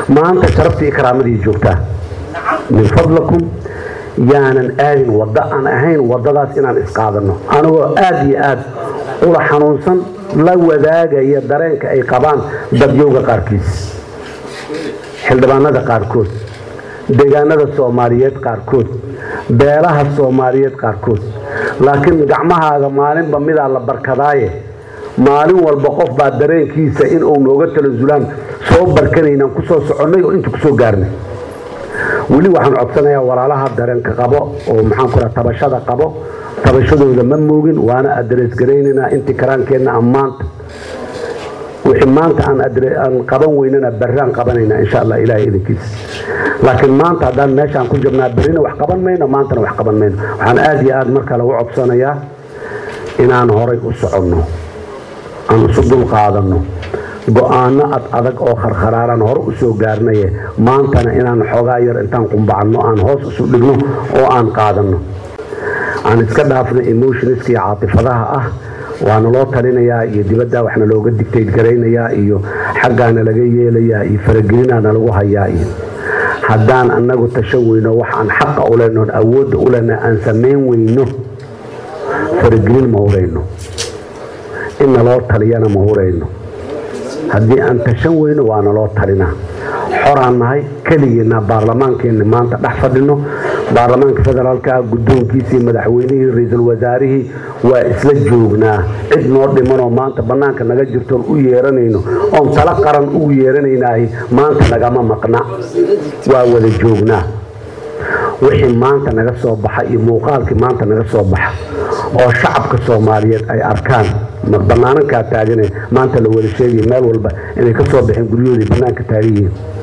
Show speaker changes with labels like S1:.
S1: maanta sharaftii iyo karaamadii joogtaa min fadlakum yaanan aadin waddo aan ahayn waddadaas inaan isqaadanno anigoo aada iyo aad ula xanuunsan la wadaagaya dareenka ay qabaan dadyowga qaarkiis xildhibaanada qaarkood deegaanada soomaaliyeed qaarkood beelaha soomaaliyeed qaarkood laakiin gacmahaaga maalinba midaa la barkadaaye maalin walba qof baa dareenkiisa in uu nooga talasulaan soo barkanaynaan ku soo soconnay oo inta kusoo gaarnay weli waxaan codsanayaa walaalaha dareenka qabo oo maxaan ku tabashada qabo tabashadooda ma moogin waana adrees garaynaynaa intii karaankeenna ammaanta wixii maanta aan qaban weynana barraan qabanaynaa insha allah ilahay idinkiisa laakiin maanta haddaan meeshaan ku jirnaa berrina wax qaban mayno maantana wax qaban mayno waxaan aada iyo aada marka lagu codsanayaa inaan horay u soconno aan isu dul qaadanno go-aano ad adag oo kharkharaaran hore u soo gaarnaye maantana inaan xoogaa yar intaan qumbacanno aan hoos isu dhigno oo aan qaadanno aan iska dhaafno emotionska iyo caatifadaha ah waana loo talinayaa iyo dibadda waxna looga digtayd garaynayaa iyo xaggaana laga yeelayaa iyo faragelinaana lagu hayaa iyo haddaan annagu tashan weyno wax aan xaqa u lehnoon awoodda u lehna aan samayn weyno faragelin ma hurayno in naloo taliyana ma hurayno haddii aan tashan weyno waa naloo talinaa xoraan nahay keligeena baarlamaankeenna maanta dhex fadhino baarlamaanka federaalka guddoonkiisii madaxweynihii ra-iisul wasaarihii waa isla joognaa cid noo dhimanoo maanta bannaanka naga jirtoon u yeeranayno oon talo qaran ugu yeeranaynaah maanta nagama maqna waa wada joognaa wixii maanta naga soo baxa iyo muuqaalkii maanta naga soo baxa oo shacabka soomaaliyeed ay arkaan banaanankaa taagane maanta la wada sheegaya meel walba inay ka soo baxeen guryahoodii bannaanka taagan yihiin